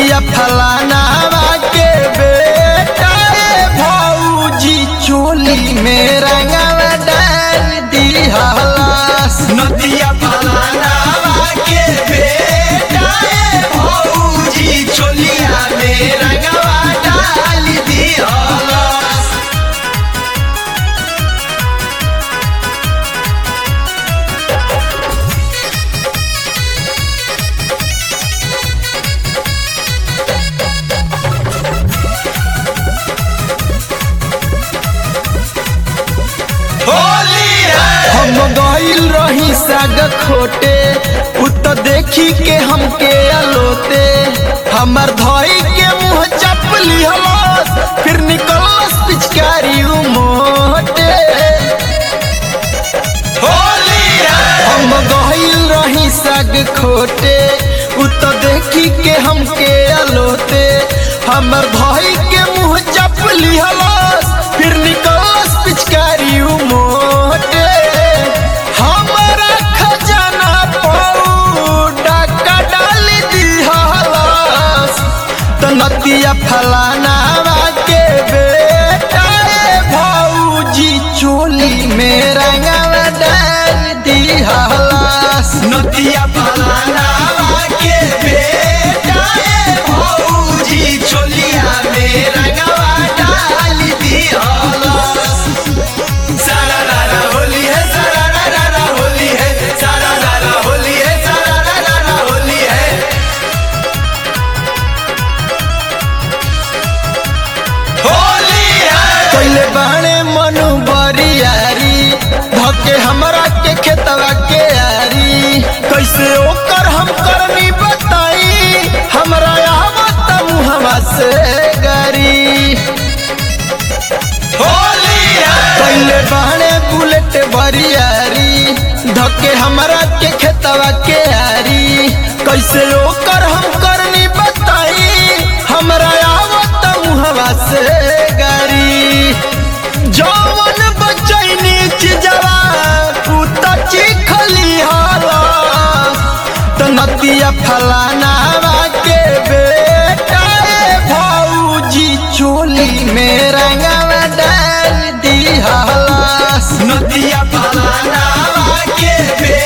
नदिया फलानावा के बेटा ए भौजी चोली में रंगवा डाल दिहलास नदिया फलानावा के बेटा ए भौजी चोलिया में रंगवा डाल दिहलस होली है हम गइल रही साग खोटे उ तो देखी के हमके अलोते हमर धई के मुंह चप लिहलस फिर निकलस पिचकारी उ मोटे होली है हम गइल रही साग खोटे उ तो देखी के हमके अलोते हमर भाई के मुंह चप लिहलस फिर निकलस पिचकारी उ मोटे हमरा खजाना पौ डाका डाल दिहलस त नदिया फलानावा के बेटा ए भौजी चोली में रंगवा डाल दिहलस नदिया फलानावा के बेटा ए भौजी चोलिया में रंगवा डाल दिहलस सारा रारा होली है सारा रारा होली है सारा रारा होली है सारा रारा होली है होली है कैले बाणे मनु बरियारी धके हमरा के खेतवा के आरी कैसे ओकर हम करनी बताई हमरा आवत मुहवा से गारी होली है कैले बाणे बुलेट बरियारी धके हमरा के खेतवा के आरी कैसे ओकर हम करनी बताई हमरा आवत मुहवा से गारी जवन बचैनी चिजवा कुत्ता चिखली हाला त नदिया फलानावा के बेटा ए भौजी चोली में रंगवा डाल दिहलास नदिया फलानावा के बे